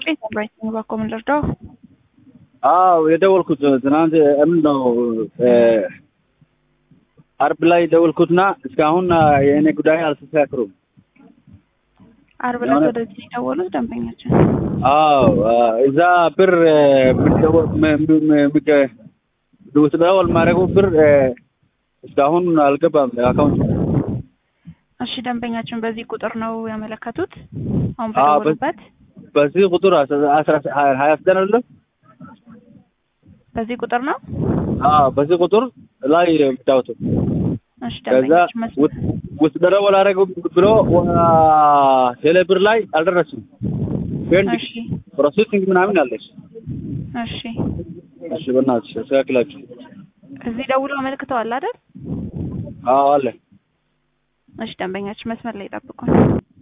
ሳምራዊት ነው ባኮ ምን ልርዳው? አዎ የደወልኩት ትናንት ምን ነው አርብ ላይ ደወልኩትና እስካሁን የእኔ ጉዳይ አልተስተካክሩም። አርብ ዕለት ወደዚህ የደወሉት ደንበኛችን አዎ እዛ ብር ውትደወል ማድረጉ ብር እስካሁን አልገባም አካውንት። እሺ ደንበኛችን በዚህ ቁጥር ነው ያመለከቱት? አሁን በደወሉበት በዚህ ቁጥር አስራ ሀያ ዘጠኝ አይደለም? በዚህ ቁጥር ነው? አዎ በዚህ ቁጥር ላይ የምታወቱ እሺ ከዛ ደንበኛችን መስመር ውስጥ ደረወል አደረገው ብሎ ቴሌ ብር ላይ አልደረስም። ፔንድ እሺ ፕሮሴሲንግ ምናምን አለች። እሺ እሺ በእናትሽ አስተካክላችሁ። እዚህ ደውሎ አመልክተዋል አይደል? አዎ አለ። እሺ ደንበኛችን መስመር ላይ ጠብቁን።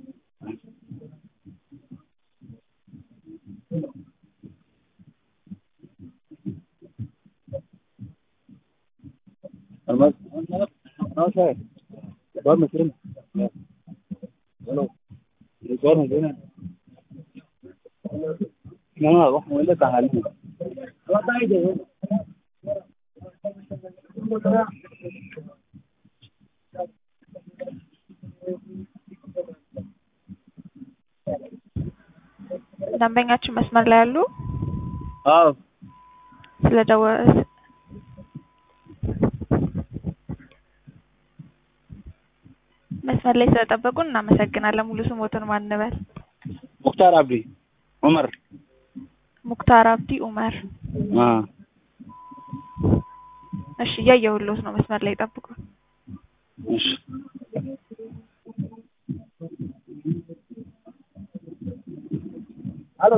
ደንበኛችን መስመር ላይ ያሉ አዎ ስለደወ መስመር ላይ ስለጠበቁን እናመሰግናለን። ሙሉ ስሞትን ማን እንበል? ሙክታር አብዲ ዑመር። ሙክታር አብዲ ኡመር። አ እሺ እያየሁልዎት ነው። መስመር ላይ ጠብቁን። እሺ ሄሎ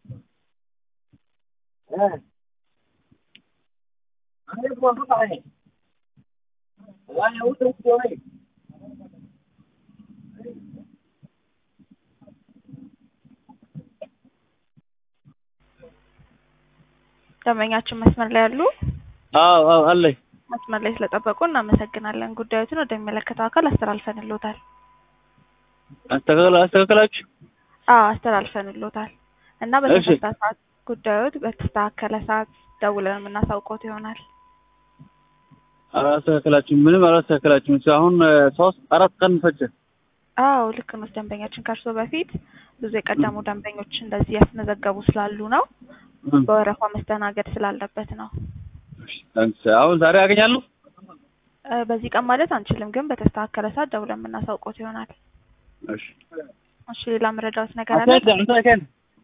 ደንበኛችን መስመር ላይ ያሉ አዎ አዎ አለኝ። መስመር ላይ ስለጠበቁ እናመሰግናለን። ጉዳዮትን ወደሚመለከተው አካል አስተላልፈንልዎታል። አስተካክላ አስተካክላችሁ አዎ አስተላልፈንልዎታል እና በተፈታ ሰዓት ጉዳዮት በተስተካከለ ሰዓት ደውለን የምናሳውቀዎት ይሆናል። አላስተካከላችሁ ምንም አላስተካከላችሁም። እስካሁን ሶስት አራት ቀን ፈጀ። አዎ ልክ ነው። ደንበኛችን ከእርሶ በፊት ብዙ የቀደሙ ደንበኞች እንደዚህ ያስመዘገቡ ስላሉ ነው። በወረፋ መስተናገድ ስላለበት ነው። አሁን ዛሬ አገኛለሁ። እ በዚህ ቀን ማለት አንችልም፣ ግን በተስተካከለ ሰዓት ደውለን የምናሳውቀዎት ይሆናል። እሺ እሺ ሌላ መረዳዎት ነገር አለ? አንተ አንተ